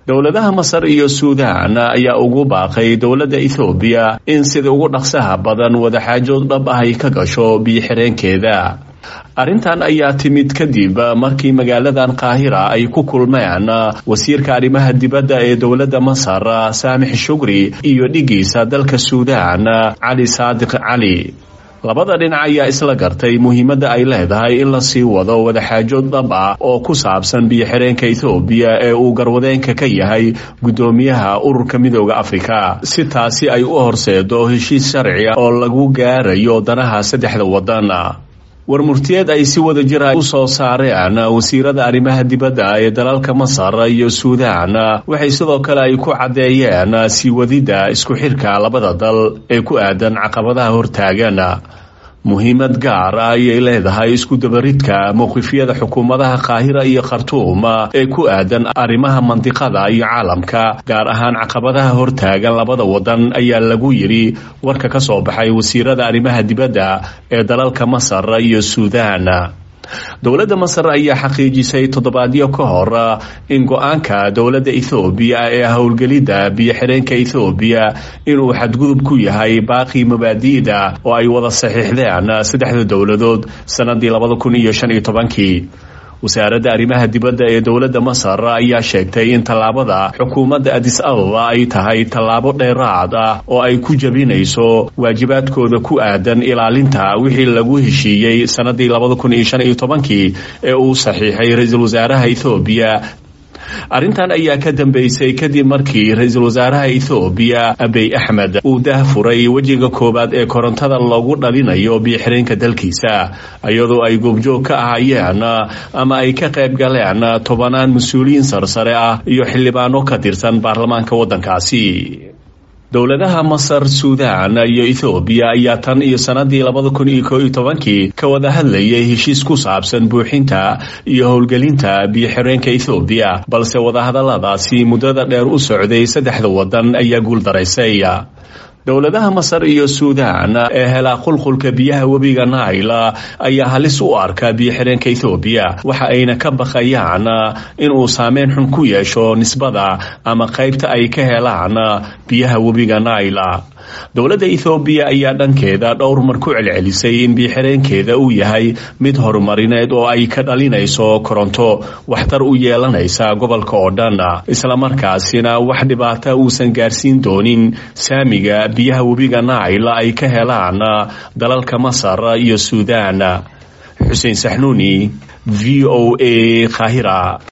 dowladaha masar iyo suudaan ayaa ugu baaqay dowladda ethoobiya in sida ugu dhaqsaha badan wadaxaajood dhab ah ay ka gasho biyo-xireenkeeda arrintan ayaa timid kadib markii magaaladan qaahira ay ku kulmeen wasiirka arrimaha dibadda ee dowladda masar saamix shugri iyo dhigiisa dalka suudaan cali saadiq cali labada dhinac ayaa isla gartay muhiimadda ay leedahay in la sii wado wadaxaajood dhab ah oo ku saabsan biyo-xireenka ethoobiya ee uu garwadeenka ka yahay guddoomiyaha ururka midooda afrika si taasi ay u horseedo heshiis sharci ah oo lagu gaarayo danaha saddexda waddan warmurtiyeed ay si wada jira u soo saareen wasiirada arrimaha dibadda ee dalalka masar iyo suudaan waxay sidoo kale ay ku caddeeyeen sii wadidda isku xirka labada dal ee ku aadan caqabadaha hortaagan muhiimad gaar ah ayay leedahay isku dabaridka mowqifyada xukuumadaha qaahira iyo khartuum ee ku aadan arrimaha mandiqada iyo caalamka gaar ahaan caqabadaha hortaagan labada wadan ayaa lagu yidhi warka ka soo baxay wasiirada arrimaha dibadda ee dalalka masar iyo suudaan dowladda masar ayaa xaqiijisay toddobaadyo ka hor in go-aanka dowladda ethoobiya ee howlgelidda biyo-xireenka ethoobiya inuu xadgudub ku yahay baaqii mabaadi'da oo ay wada saxiixdeen saddexda dowladood sannadii labada kun iyo shan iyo tobankii wasaaradda arrimaha dibadda ee dowladda masar ayaa sheegtay in tallaabada xukuumadda adis ababa ay tahay tallaabo dheeraad ah oo ay ku jabinayso waajibaadkooda ku aadan ilaalinta wixii lagu heshiiyey sannadii labada kun iyo shan iyo tobankii ee uu saxiixay ra-iisul wasaaraha ethoobiya arrintan ayaa ka dambeysay kadib markii ra-iisul wasaaraha ethoobiya abiy axmed uu dahfuray wejiga koowaad ee korontada loogu dhalinayo biyo-xireenka dalkiisa iyadoo ay goobjoog ka ahayeen ama ay ka qayb galeen tobanaan mas-uuliyiin sarsare ah iyo xildhibaano ka tirsan baarlamaanka waddankaasi dowladaha masar suudaan iyo ethoobiya ayaa tan iyo sannadii labada kun iyo koo iyo tobankii ka wada hadlayay heshiis ku saabsan buuxinta iyo howlgelinta biyo-xireenka ethoobiya balse wadahadalladaasi muddada dheer u socday saddexda waddan ayaa guuldaraysay dowladaha masar iyo suudaan ee helaa qulqulka biyaha webiga naila ayaa halis u arka biyo-xireenka ethoobiya waxa ayna ka baqayaan inuu saameyn xun ku yeesho nisbada ama qaybta ay ka helaan biyaha webiga naila dowladda ethoobiya ayaa dhankeeda dhowr mar ku celcelisay in biyo-xireenkeeda uu yahay mid horumarineed oo ay ka dhalinayso koronto waxtar u yeelanaysa gobolka oo dhan islamarkaasina wax dhibaata uusan gaarsiin doonin saamiga biyaha webiga naila ay ka helaan dalalka masar iyo suudaan xuseen saxnuuni v o a khahira